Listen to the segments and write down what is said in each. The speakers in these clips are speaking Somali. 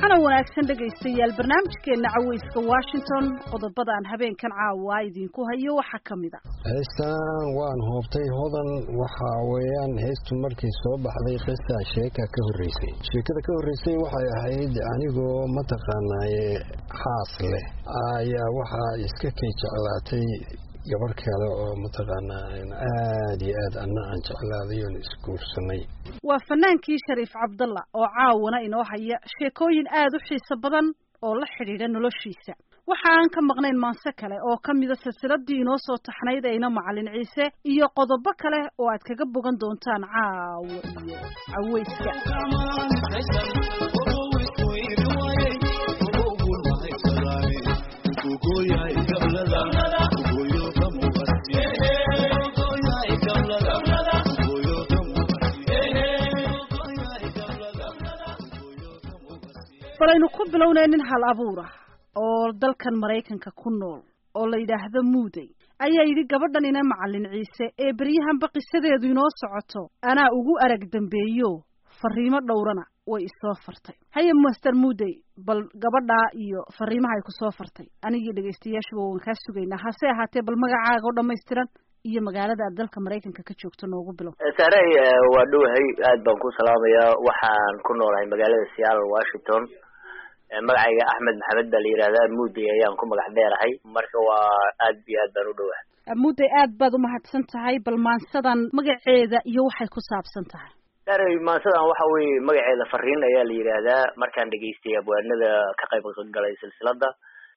waxaana wanaagsan dhegaystayaal barnaamijkeena caweyska washington qodobada aan habeenkan caawa idinku hayo waxaa ka mid a heestan waan hoobtay hodan waxa weeyaan heestu markii soo baxday qisa sheeka ka horreysay sheekada ka horreysay waxay ahayd anigoo mataqaanaaye xaas leh ayaa waxaa iska kay jeclaatay gabar kale oo mataqaanaa aada iyo aad anna aan jeclaaday oon isguursanay waa fanaankii shariif cabdalla oo caawana inoo haya sheekooyin aada u xiiso badan oo la xidhiidha noloshiisa waxa aan ka maqnayn maanse kale oo ka mida silsiladii inoo soo taxnayd ayna macalin ciise iyo qodobo kale oo aad kaga bogan doontaan caawo iyo caweyska balaynu ku bilownay nin hal abuur ah oo dalkan maraykanka ku nool oo la yidhaahdo muudey ayaa yidhi gabadhan ina macalin ciise ee beryahanba qisadeedu inoo socoto anaa ugu arag dambeeyo fariimo dhowrana way isoo fartay haye master muudey bal gabadhaa iyo fariimaha ay kusoo fartay anigii dhegaystayaashuba waan kaa sugaynaa hase ahaatee bal magacaaga oo dhammaystiran iyo magaalada aad dalka maraykanka ka joogto noogu bilow saarey waa dhowahay aad baan ku salaamayaa waxaan ku noolahay magaalada seattle washington magacayga axmed maxamed baa la yidhahdaa muudey ayaan ku magac dheerahay marka waa aad iyo aad baan u dhowahay muudey aad baad umahadsan tahay bal maansadan magaceeda iyo waxay ku saabsan tahay saarey maansadan waxa weeye magaceeda fariin ayaa la yidhaahdaa markaan dhegaystay abwaanada ka qayb galay silsilada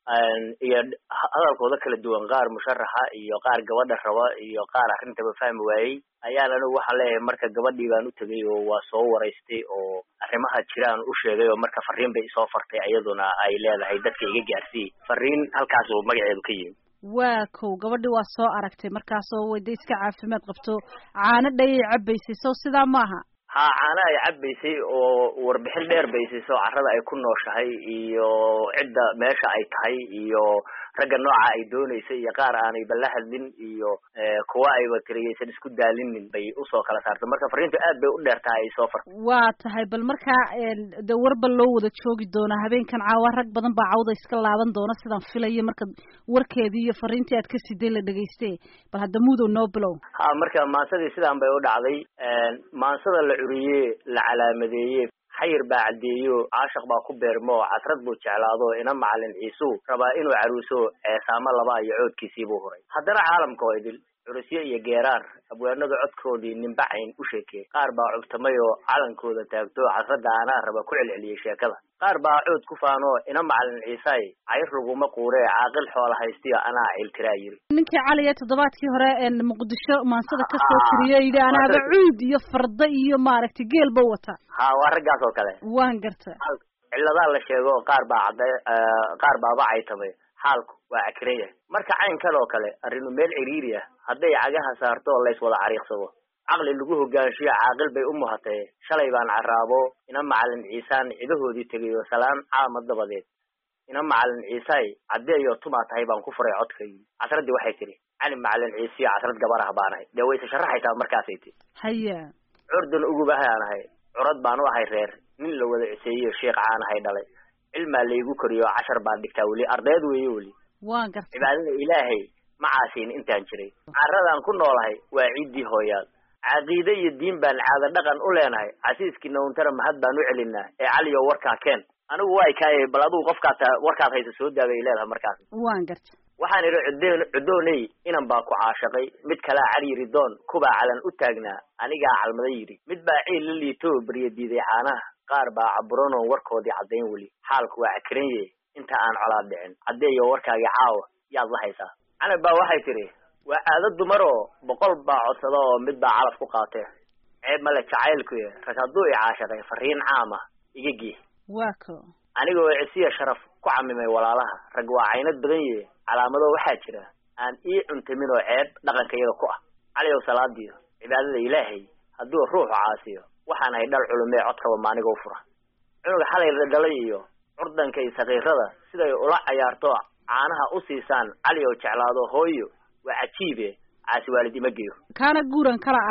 iyo hadalkooda kala duwan qaar musharaxa iyo qaar gabadha raba iyo qaar arrintaba fahmi waayey ayaan anigu waxaan leeyahay marka gabadhii baan u tegay oo waa soo waraystay oo arrimaha jiraan u sheegay oo marka fariin bay isoo fartay iyaduna ay leedahay dadka iga gaarsiiyey fariin halkaas oo magaceedu ka yimi waa kow gabadhii waa soo aragtay markaasoo wayda iska caafimaad qabto caano dhayay cabaysay sow sidaa maaha ha caana ay cabaysay oo warbixin dheer bay siiso carrada ay ku nooshahay iyo cidda meesha ay tahay iyo ragga nooca ay dooneysay iyo qaar aanay bala hadlin iyo kuwa ayba tiriyaysan isku daalinin bay usoo kala saartay marka fariintu aad bay u dheer tahay ay soo fartay waa tahay bal markaa de warba loo wada joogi doonaa habeenkan caawa rag badan baa cawda iska laaban doona sidaan filayo marka warkeedii iyo fariintii aad ka siday la dhegayste bal hadda mudow noo bilow ha marka maansadii sidaan bay u dhacday maansada la curiye la calaamadeeye xayir baa caddeeyo caashaq baa ku beermo casrad buu jeclaado ina macalin ciisuu rabaa inuu caruuso ceesaamo laba iyo coodkiisii buu huray haddana caalamka oo idil curusyo iyo geeraar abwaanada codkoodii nimbacayn u sheekee qaar baa cubtamay oo calankooda taagto casradda anaa raba ku celceliyey sheekada qaar baa cood ku faano ina macalin ciisaay cayr laguma quuree caaqil xoola haystiyo anaa ciltiraa yiri ninkii caliya toddobaadkii hore muqdisho maansada kasoo tiriye yidhi anaaba cuud iyo farda iyo maaragtay geelba wata ha waa raggaas oo kale waan garta ciladaa la sheego qaar baa cadday qaar baaba caytamay xaalku waa cakiran yahay marka caynkan oo kale arrinu meel ciriiri ah hadday cagaha saarto lays wada cariiqsado caqli lagu hogaanshiyo caaqil bay u muhatee shalay baan caraabo ina macalin ciisaan cidahoodii tegayo salaan caama dabadeed ina macalin ciisaay caddeeyo tumaa tahay baan ku furay codkaygii casraddii waxay tidhi cali macalin ciisiyo casrad gabar ah baan ahay dee wayse sharaxaysaa markaasay ti haya curdan ugubahaan ahay curad baan u ahay reer nin la wada ciseeyo sheekh caan ahay dhalay cilmaa laygu koriyo cashar baan dhigtaa weli ardayd weeye weli waan garta cibaadada ilaahay ma caasiin intaan jiray carradaan ku noolahay waa ciiddii hooyaad caqiide iyo diin baan caado dhaqan u leenahay casiiskii nawntara mahad baan u celinaa ee caliyo warkaa keen anigu waa kaaye bal adigu qofkaata warkaad haysa soo daagay leedahay markaas waan garta waxaan idhi cudn cudooney inan baa ku caashaqay mid kalaa cali yidhi doon kubaa calan u taagnaa anigaa calmaday yidhi mid baa ciil la liito barya diiday caanaha qaar baa caburanoon warkoodii caddayn weli xaalku waa cakranye inta aan colaad dhicin caddeeyo warkaagii caawa yaad la haysaa canab baa waxay tidhi waa caado dumaroo boqol baa codsada oo mid baa calaf ku qaatee ceeb male jacaylkuye rag hadduu i caashaqay fariin caama iga gii waa ko anigoo cisiya sharaf ku camimay walaalaha rag waa caynad badan yee calaamado waxaa jira aan ii cuntamin oo ceeb dhaqankayaga ku ah caliyow salaadiyo cibaadada ilaahay hadduu ruuxu caasiyo waxaan ahay dhal culumee codkaba maaniga u fura cunuga xalay la dhalay iyo curdanka iyo sakiirada siday ula cayaarto caanaha u siisaan cali oo jeclaado hooyo waa cajiibe caasi waalid ima geyo kaana guuran kala aado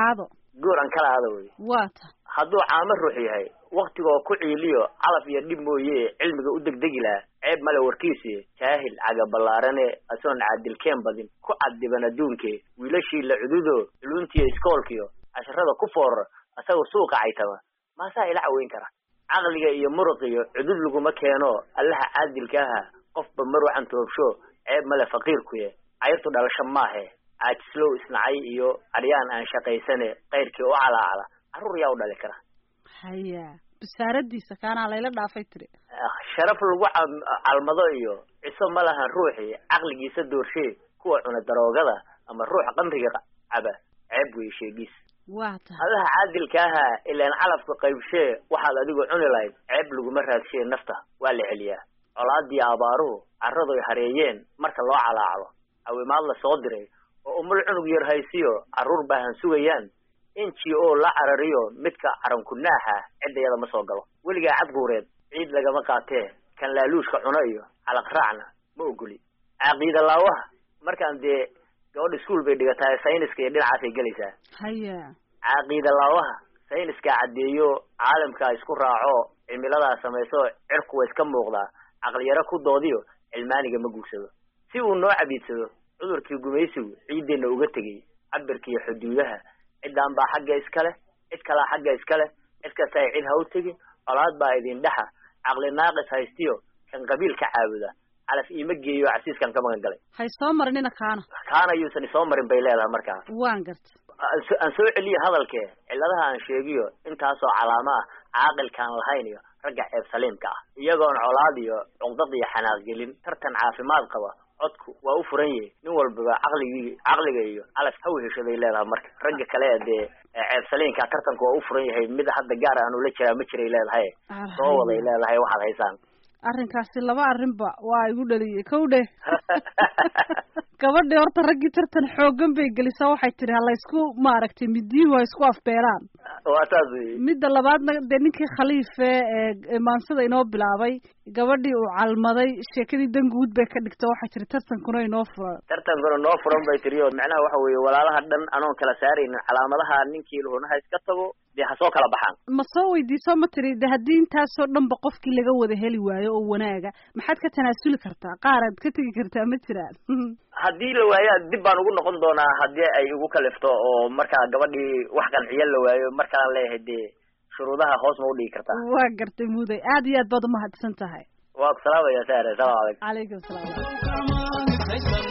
gooran kala ada wey waata hadduu caamo ruux yahay waktigoo ku ciiliyo calaf iyo dhib mooye cilmiga u degdegi lahaa ceeb male warkiisi jaahil cagaballaarane asoon caadilkeen badin ku caddiban adduunkee wiilashii la cududo culuntiyo iskoolkiyo casharada ku foorara asagoo suuqa caytama maasaa ila caweyn kara caqliga iyo muruqiyo cudud laguma keeno allaha caadilka aha qofba mar wacan toobsho ceeb male faqiirkuye cayrtu dhalasho maahe caajislow isnacay iyo aryaan aan shaqaysane kayrkii u calaacala carruur yaa u dhali kara haya basaaradiisa kaanaa layla dhaafay tiri sharaf lagu calmado iyo ciso ma lahan ruuxii caqligiisa doorshee kuwa cuna daroogada ama ruux qamriga caba ceeb weeye sheegiis waa tahay allaha caadilka ahaa ilaan calafka qaybshee waxaad adigu cuni lahayd ceeb laguma raadshee nafta waa la celiyaa colaadii abaaruhu carradoy hareeyeen marka loo calaacdo cawimaad la soo diray oo umul cunug yar haysiyo carruur baahan sugayaan n g o la carariyo midka carankunaaxa ciddayada ma soo galo weligaa cadguureed ciid lagama qaatee kan laaluushka cuno iyo calaq raacna ma ogoli caqiida laawaha markaan dee gabadha iskuol bay dhigatahay sayniska iyo dhinacaasay gelaysaa haya caqiida laawaha sayniskaa caddeeyo caalamkaa isku raaco cimiladaa samayso cirku wa iska muuqdaa caqliyaro ku doodiyo cilmaaniga ma guursado si uu noo cabiidsado cudurkii gumaysigu ciiddeenna uga tegay cabirkiiyo xuduudaha ciddaan baa xagga iska leh cid kalaa xagga iska leh cid kasta ay cid ha u tegin colaad baa idin dhexa caqli naaqis haystiyo kan qabiil ka caabuda calaf iima geeyo casiiskan ka magan galay hay soo marinina kaana kaana yuusan isoo marin bay leedahay markaa waan garta aan so- aan soo celiyo hadalkee cilladaha aan sheegiyo intaasoo calaamo ah caaqilkaan lahayn iyo ragga ceeb saliimka ah iyagoon colaad iyo cuqdad iyo xanaaq gelin tartan caafimaad qaba codku waa u furan yahay nin walbaba caqligii caqliga iyo calaf ha weheshaday leedahay marka ragga kale dee ceeb saliinka tartanku waa u furan yahay mid hadda gaar aan ula jiraa ma jiray leedahay soo waday leedahay waxaad haysaan arrinkaasi laba arrinba waa igu dhaliyey kow dheh gabadhii horta raggii tartan xooggan bay gelisaa waxay tidhi ha laysku maaragtay midiyuhu ha isku afbeelaan waa saas wey midda labaadna dee ninkii khaliife ee ee maansada inoo bilaabay gabadhii uu calmaday sheekadii danguud bay ka dhigto waxay tihi tartankuna inoo furan tartankuna noo furan bay tiri oo macnaha waxa weeye walaalaha dhan anoon kala saaraynin calaamadaha ninkii lahuna ha iska tago dee ha soo kala baxaan ma soo weydiiso ma tiri de haddii intaasoo dhanba qofkii laga wada heli waayo oo wanaaga maxaad ka tanaasuli kartaa qaaraad ka tegi kartaa ma jiraan haddii la waayo dib baan ugu noqon doonaa haddii ay igu kalifto oo markaa gabadhii wax qanciya la waayo markaan leeyahay dee shuruudaha hoos ma udhigi kartaa waa gartay muday aad iyo aad baad umahadsan tahay waa ku salaamaya saare salaam calaykum calaykum salaam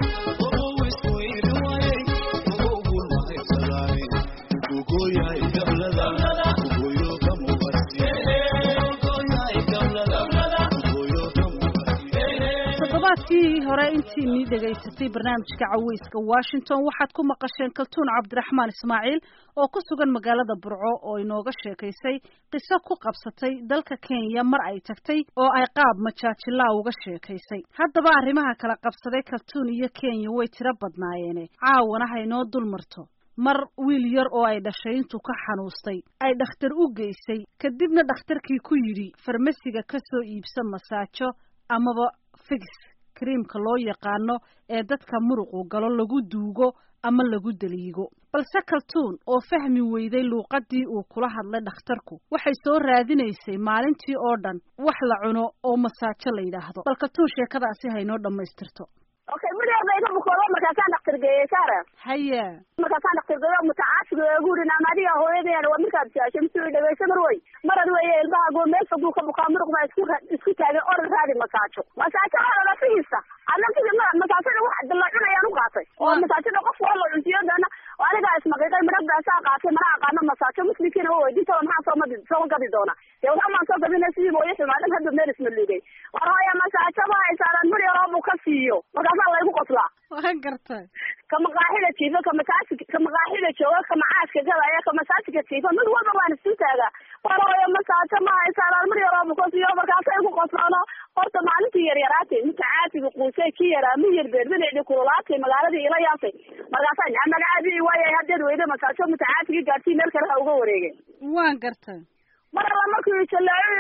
toddobaadkii hore intiinii dhegaysatay barnaamijka caweyska washington waxaad ku maqasheen kaltuun cabdiraxmaan ismaaciil oo ku sugan magaalada burco oo inooga sheekaysay qiso ku qabsatay dalka kenya mar ay tagtay oo ay qaab majaajilaa uga sheekaysay haddaba arrimaha kala qabsaday kaltuun iyo kenya way tiro badnaayeene caawana haynoo dul marto mar wiil yar oo ay dhashay intuu ka xanuustay ay dhakhtar u geysay kadibna dhakhtarkii ku yidhi farmasiga ka soo iibsa masaajo amaba fix kriimka loo yaqaano ee dadka muruqu galo lagu duugo ama lagu daliigo balse kaltuun oo fahmi weyday luuqadii uu kula hadlay dhakhtarku waxay soo raadinaysay maalintii oo dhan wax la cuno oo masaajo la yidhaahdo bal kaltuun sheekadaasi haynoo dhammaystirto okay midheeda iga bukoodo markaasaan dhakhtar geeyey saara haya markaasaan dhakhtar geeyo mutacaasiga eegu yidhi naama adiga hooyadayana waa markaad jaashay mise dhegeysa mar wey marad weeye ilmahaago meel foguu ka bukaa muruq baa isku isku taagay orad raadi masaajo masaajo waxaa lafihiisa adna sidii ma masaajada wax la cunayaan u qaatay oo masaajada qof waa la cuntiyadana anigaa ismaqiiqay midhab baasaa qaatay mana aqaano masaajo muslimkiina waa weydiintooda maxaa soo madi soo gadi doona dee waxaa maan soo gadina sidii mooye xumaadan hadda meel isma liigay war hooya masaajo ma haysaanan mar yaroo buu ka siiyo markaasaa laygu qoslaa waa gartay ka maqaaxida jiifo ka masaasi ka maqaaxida jooga ka macaaska gadaya ka masaajika jiifo mid walba waan isu taagaa war hooyo masaajo ma haysaanan mar yaroo buu ka siiyo markaasay ku qoslaano horta maalintii yaryaraatay midka caasiga quusay ki yaraa mi yar beerbadeedi kululaatay magaaladii ila yaasay markaasaa aa magacaadii waayay haddeed weyda masaajo midka caasiga gaadhsii meel kale ha uga wareegay waan gartay mar alla markuu isalaayo yidhi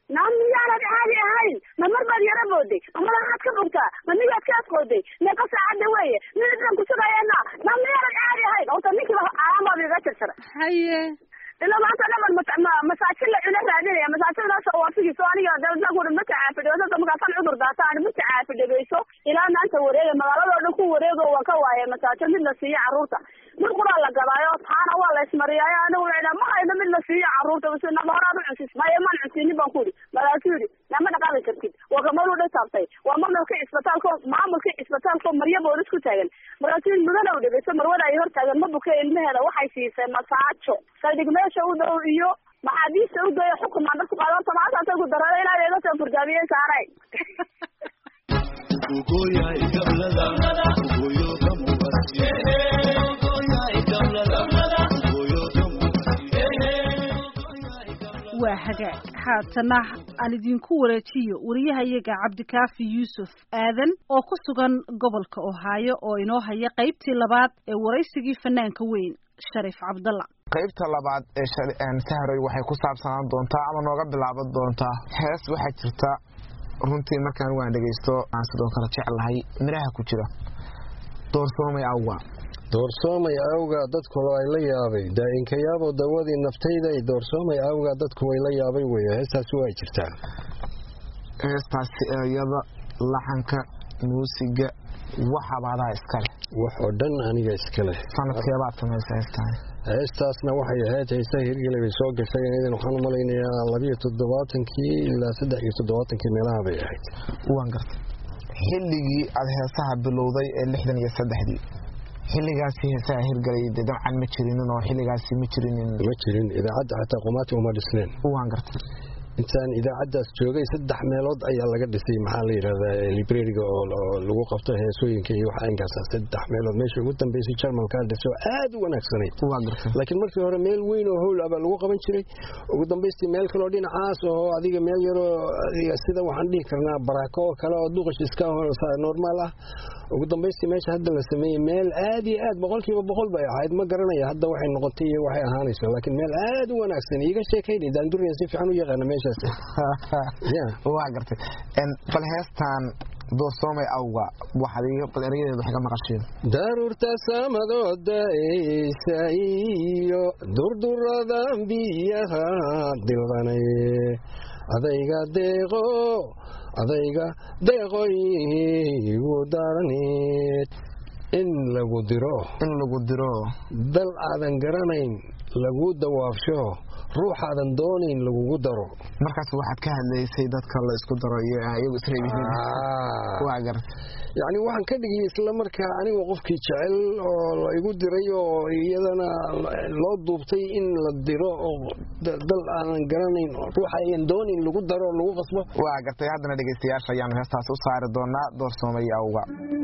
naa miyaanad caadi ahayn ma mar baad yara booday ma madanaad ka bogtaa ma miyaad ka asqooday meeqa saacadda weeye midaan kusugayeena naa miyaanad caadi ahayn ota ninkiiba calaamaad iga jarjaray haye ila maanta dhaman masaajin la cuna raadinaya masaajindaas waafigiiso aniga daldaguuri ma tacaafidhegeyso markaasan cudur daataan ma tacaafidhegeyso ilaa maanta wareega magaaladoo dhan ku wareego waan ka waaye masaajo mid la siiyo carruurta mid quraa la gadaayo taana waa la ismariyaayo anigu la ma hayno mid la siiyo carruurta bas nama horaad u cunsis maya maan cunsinin baan ku yidhi markaasuu yidhi nama dhaqaaqi kartid waa gamaduu dha taabtay waa maamulka isbitaalko maamulka isbitaalko marya boolis ku taagan markaasuu yidhi mudana u dhegeyso marwada ay hor taagan ma buke ilmaheeda waxay siisay masaajo saldhig meesha u dhow iyo maxaabiista u geeyo xukumaan dadku qaado tamaasasa ku darada ilaa iga soo furgaamiyey saaray waa hagaag haatana aan idinku wareejiyo wariyahayaga cabdikaafi yuusuf aadan oo ku sugan gobolka ohaayo oo inoo haya qaybtii labaad ee waraysigii fanaanka weyn shariif cabdalla qaybta labaad ee sahroy waxay ku saabsanaan doontaa ama nooga bilaaban doontaa hees waxaa jirta runtii markaan waan dhegaysto aan sidoo kale jeclahay midhaha ku jira doorsoomay awga doorsoomay awga dadku ay la yaabay daa'inkayaabo dawadii naftayda doorsoomay awga dadku way la yaabay wey heestaasi waa jirtaa heestaasi erayada laxanka muusiga waxabaadaa iskale wax oo dhan aniga iskaleh sanadkeebaad samaysa heestaan heestaasna waxay ahayd heesta hirgele bay soo gashay idan waxaan u malaynayaa labiyo toddobaatankii ilaa saddex iyo toddobaatankii meelaha bay ahayd waan gartay xilligii aada heesaha bilowday ee lixdan iyo saddexdii xilligaasi heesaha hirgalay de dabcan ma jirinin oo xilligaasi ma jirinin ma jirin idaacadda xataa qumaati uma dhisneen waan gartay intaan idaacaddaas joogay saddex meelood ayaa laga dhisay maxaa la yidhahdaa librariga oo lagu qabto heesooyinka iyo waxa inkaasa saddex meelood meesha ugu dambeysay jarmalkaa dhiso aad u wanaagsanayd laakiin markii hore meel weyn oo howl abaa lagu qaban jiray ugu dambaystii meel kaloo dhinacaas oo adiga meel yaroo sida waxaan dhihi karnaa baraako oo kale oo duqash iska normaal ah ugu dambaystii meesha hadda la sameeyey meel aad iyo aad boqolkiiba boqol bay ahayd ma garanaya hadda waxay noqotay iyo waxay ahaanayso laakiin meel aad u wanaagsan iiga sheekayni daanduriya si fiican u yaqaana meeshaas waa gartay bal heestaan doorsoomay awga waxaad erayadeeda wax ka maqasheen daruurta samadoo da'aysa iyo durduradan biyaha dilqanaye adayga deeqo adayga deeqoyigu daraneed in lagu diro in lagu diro dal aadan garanayn lagu dawaafsho ruuxaadan doonayn lagugu daro markaas waxaad ka hadlaysay dadka la isku daro iyo iyagu isreebihiin waa garta yacni waxaan ka dhigay isla markaa aniga qofkii jecel oo la igu diray oo iyadana loo duubtay in la diro oo dal aanan garanayn ruuxa ayan doonayn lagu daro lagu qasbo waa gartay haddana dhegaystayaasha ayaanu heestaas u saari doonaa doorsoomay awga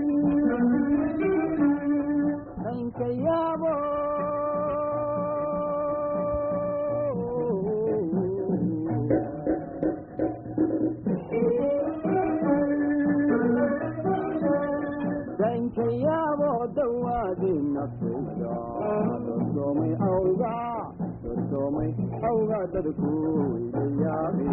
dankayaabo dawaadi nafsaysa dorsoomay awga dorsoomay awga dadku weylayaabe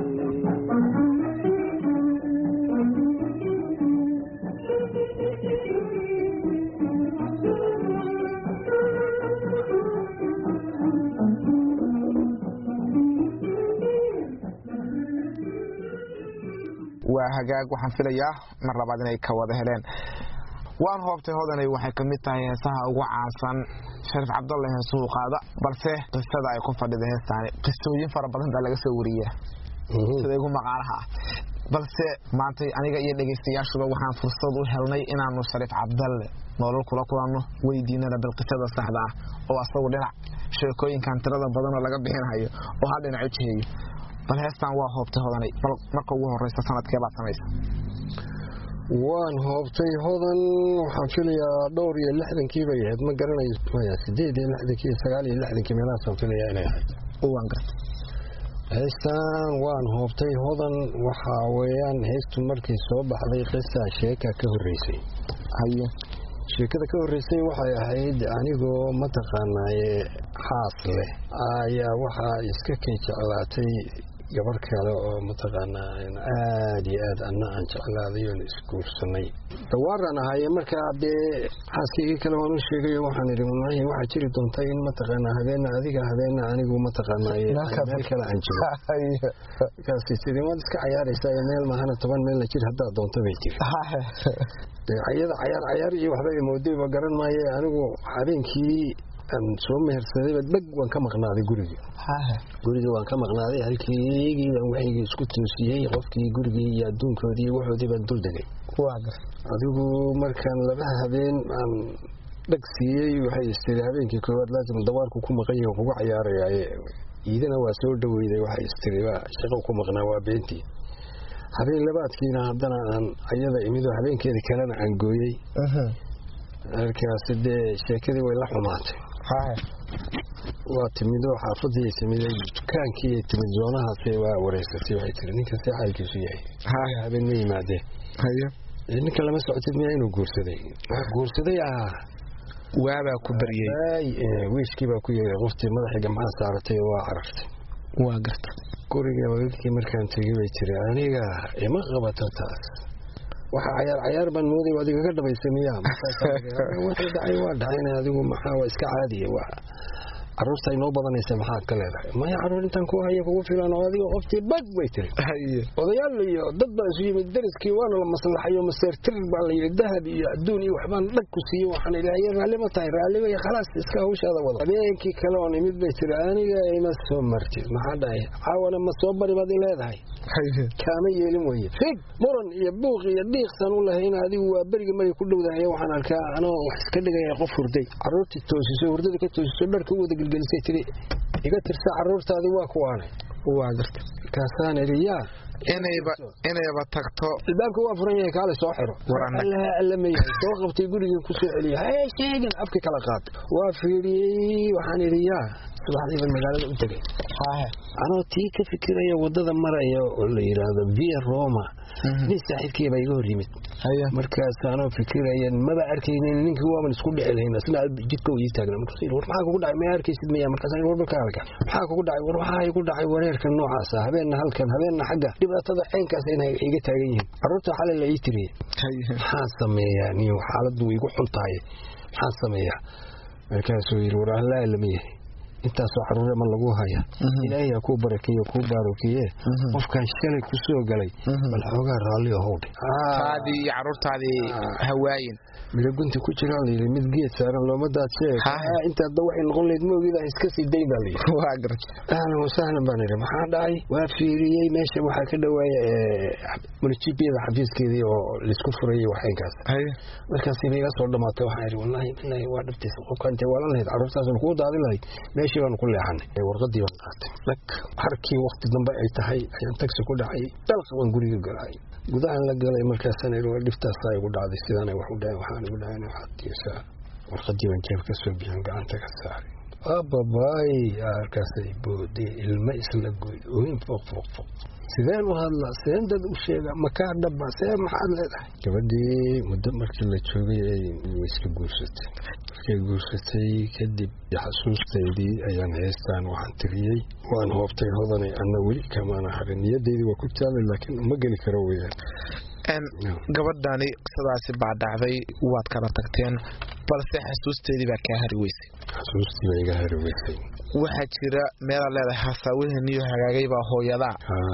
waa hagaag waxaan filayaa mar labaad inay ka wada heleen waan hoobtay hodanay waxay ka mid tahay heesaha ugu caansan shariif cabdalle heesuhu qaada balse qisada ay ku fadhida heestaani qisooyin fara badan baa laga soo wariyaa sida igu maqaalaha ah balse maanta aniga iyo dhegaystayaashuba waxaan fursad u helnay inaanu shariif cabdalle nolol kula kulanno weydiinana bal qisada saxda ah oo asagu dhinac sheekooyinkan tirada badan oo laga bixinayo oo hal dhinac u jiheeyo bal heestaan waa hoobtay hodanay bal marka ugu horeysa sanadkee baad samaysa waan hoobtay hodan waxaan filayaa dhowr iyo lixdankii bay ahayd ma garanayo maya sideed iyo lixdankii sagaal iyo lixdankii meelahaasaan filayaa inay ahayd waan gartay heestaan waan hoobtay hodan waxaa weeyaan heestu markay soo baxday qisaa sheeka ka horreysay haye sheekada ka horreysay waxay ahayd anigoo mataqaanaaye xaas leh ayaa waxaa iska kay jeclaatay gabar kale oo mataqaanaa aad iyo aad anna aan jeclaaday oon isguursanay dawaaraan ahaaye markaa dee xaaskaygii kale waan u sheegayo waxaan idhi wallaahi waxaa jiri doonta in mataqaanaa habeenna adiga habeenna anigu mataqaanaa meel kale aan jiro markaasi tiri waad iska cayaaraysaa meel mahana toban meelna jir haddaad doonto bay tiri iyada cayaar cayaar iyo waxba imoodayba garan maaye anigu habeenkii aan soo mehersadayba dheg waan ka maqnaaday gurigii gurigii waan ka maqnaaday halkeygii baan waxaygii isku toosiyey qofkii gurigii iyo adduunkoodii iyo waxoodii baan dul degay adigu markaan laba habeen aan dheg siiyey waxay istiri habeenkii koowaad laasim dawaarku ku maqan yahi kugu cayaarayaaye iidana waa soo dhaweyday waxay istiri shaqo ku maqnaa waa beentii habeen labaadkiina haddana aan ayada imidoo habeenkeeda kalena aan gooyey markaasi dee sheekadii way la xumaatay waa timidoo xaafadii timiday dukaankii timid zoonahaas waa wareysatay waxay tiri ninkan see xaalkiisu yahay habeen ma yimaadeen ninka lama socotid miyaa inuu guursaday guursaday ah waabaa ku baryey wiishkii baa ku yeeray qoftii madaxii gamcaha saaratay waa carartay waa garta guriga waalidkii markaan tegey bay tiri aniga ima qabato taas waxa cayaar cayaar baan mooday adiga ka dhabaysay miyaa wixii dhacay waa dhacayna adigu maxaa waa iska caadiya waa caruurta ay noo badanaysa maxaad ka leedahay maya caruur intaan ku haya kugu filan oo adiga qoftii bag bay tiri odayaal iyo dad baa isu yimid dariskii waana la maslaxayo maseertir baa la yidhi dahab iyo adduun iyo waxbaan dhag ku siiyey waxaan ilaahay raalli ma tahay raalli bay khalaas iska hawshaada wada habeenkii kale oon imid bay tiri aniga ima soo martid maxaa dhahay caawana ma soo bari baad i leedahay kaama yeelin weye fig muran iyo buuq iyo dhiiqsan u lahayn adigu waa beriga markay ku dhowdahay waxaan arkaa anoo wax iska dhigaya qof hurday caruurtii toosiso hurdada ka toosiso dharka u wada gelgelisay tiri iga tirsa caruurtaadii waa kuwaanay waa garta markaasaan idhi yaa inayba inayba tagto albaabka waa furan yahay kaale soo xiro allaha allamayahay soo qabtay gurigii ku soo celiya hee sheegan afka kala qaatay waa fiiriyey waxaan idhi yaa subaxdiiban magaalada u tegay anoo tii ka fikiraya wadada maraya oo la yidhaahdo via roma nin saaxiibkii baa iga hor yimid markaas anoo fikiraya maba arkaynin ninkii waaban isku dhici lahayn isna jidka ii taagna markaas war maxaa kugu dhacay ma arkaysid miya markaas war marka halka maxaa kugu dhacay war waxaa igu dhacay wareerka noocaas ah habeenna halkan habeenna xagga dhibaatada ceenkaas inay iga taagan yihiin carruurta xalay la ii tiriyey maxaa sameeyaa niyo xaaladdu way igu xun tahay maxaa sameeyaa markaasuu yidhi war allaa lama yahay intaasoo caruure ma lagu haya ilaahay ha kuu barakeeyo kuu baarokeeye qofkan shalay ku soo galay bal xoogaa raalli ahowdhe taadii iyo caruurtaadii hawaayin midho gunti ku jiraa layidhi mid geed saaran looma daadsee intaadba waxay noqon layd maogida iska sii dayn baa layidhi waa garta ahlan wasahlan baan idhi maxaa dhacay waa fiiriyey meesha waxaa ka dhawaaya munijibiyada xafiiskeedii oo laisku furayay waxaynkaas markaas ba iga soo dhamaatay waxaan idhi wallaahi bilaahi waa dhabtiisa qofka intay waalan lahayd carruurtaasna kuu daadin lahayd meeshii baanu ku leexanay warqadii baan qaatay dhag harkii wakti dambe ay tahay ayaan tagsi ku dhacay dalqa baan guriga galay gudahan la galay markaasaan idhi waa dhiftaasaa igu dhacday sidaana wax u dhahay waxaan igu dhahayn waxaad tiisaa warqadii baan jeeb ka soo bixin gacanta ka saaray ababaay halkaasay boodee ilmo isla goy ooyin fooq fooq fooq sideen u hadlaa sideen dad u sheega makaa dhaba see maxaad leedahay gabadhii muddo markii la joogay ay iska guursatay markay guursatay kadib xasuustaydii ayaan heestaan waxaan tiriyey waan hoobtay hodanay anna weli kamaana harin niyadaydii waa ku taalay laakiin uma geli karo weyaan gabadhani qisadaasi baa dhacday waad kala tagteen balse xasuusteedii baa kaa hari weysay xasuustii baa iga hari weysay waxaa jira meelaad leedahay hasaawaheniyo hagaagay baa hooyadaa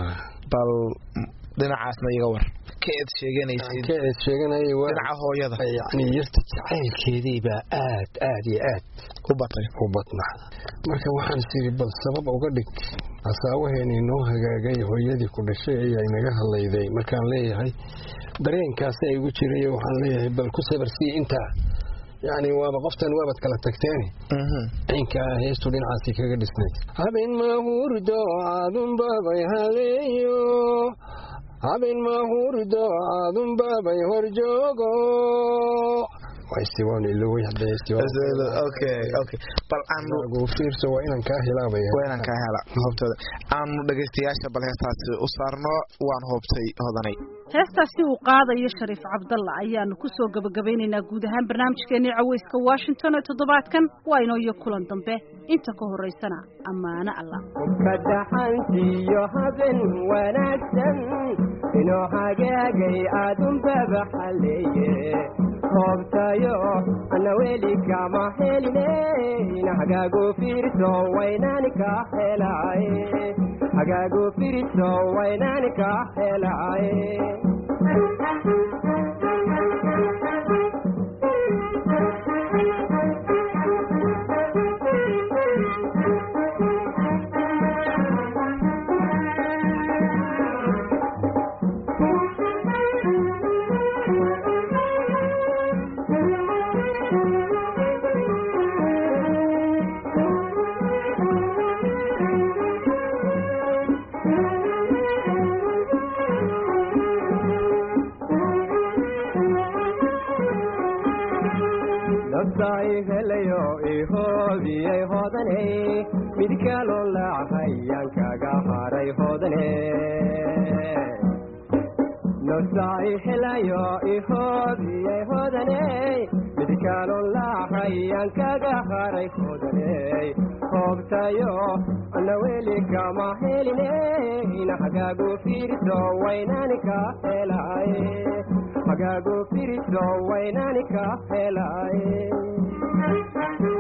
bal dhinacaasna iga war ka eed sheeganaysid ka eed sheeganayay dhinaca hooyada yacni yarta jacaylkeedii baa aad aad iyo aad u batay u badnaa marka waxaan siri bal sabab uga dhig hasaawaheenii noo hagaagay hooyadii ku dhashay ayaa inaga hadlayday markaan leeyahay dareenkaasi ay igu jirayo waxaan leeyahay bal ku sabarsii intaa yani waaba qoftan waabad kala tagteeni cinkaa heestu dhinacaasi kaga dhisnayd habeen mahurdo caadunbabay haleeyo habeen mahurdo caadunbabay horjoogo waa istiwaan ilowey hadday istiwaan okay okay bal aanu gu fiirso waa inaan kaa hilaabaya waa inaan kaa hela hoobtooda aanu dhegaystayaasha bal heestaasi u saarno waan hoobtay hodanay heestaasi uu qaadayo shariif cabdalla ayaanu ku soo gebagabaynaynaa guud ahaan barnaamijkeenii caweyska washington ee toddobaadkan waa inoo iyo kulan dambe inta ka horaysana ammaano alla kadaxantiyo haben wanaagsan inoo hagaagay aadunbaba xaleeye hoobtayo ana weli kama heline hagaagu fiirso waynani ka helaaye hagaagu fiirso waynani ka helaaye naftaay helayo ihoobiyay hodane mid kaloo laacayaan kaga haray hodane naftaay helayo ihoobiyay hodane mid kaloo laacayaan kaga haray hodane hoobtayo ana weli kama heline ina hagaagu fiirso waynani ka helaaye hagaagu fiirso waynani ka helaaye